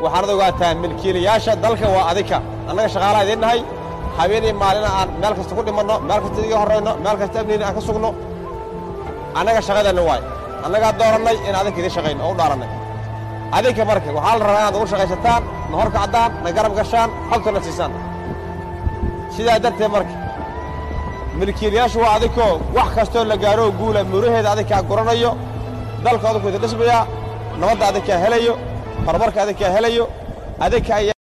waxaanad ogaataa milkiilayaasha dalka waa adinka annaga shaqaalaha idiin nahay habeenii maalina aan meel kasta ku dhimanno meel kasta idiga horrayno meel kasta amniina aan ka sugno annaga shaqadeenna waay annagaa doorannay in adinka idiin shaqayno oo u dhaarannay adinka marka waxaa la rabaa inaad ugu shaqaysataan na hor kacdaan na garab gashaan xogtana siisaan sidaa darteed marka milkiilayaashu waa adinkoo wax kastoo la gaaroo guula muraheeda adinkaa guranayo dalka adinku idin dhismayaa nabadda adinkaa helayo horumarka adinkaa helayo adinka ayaa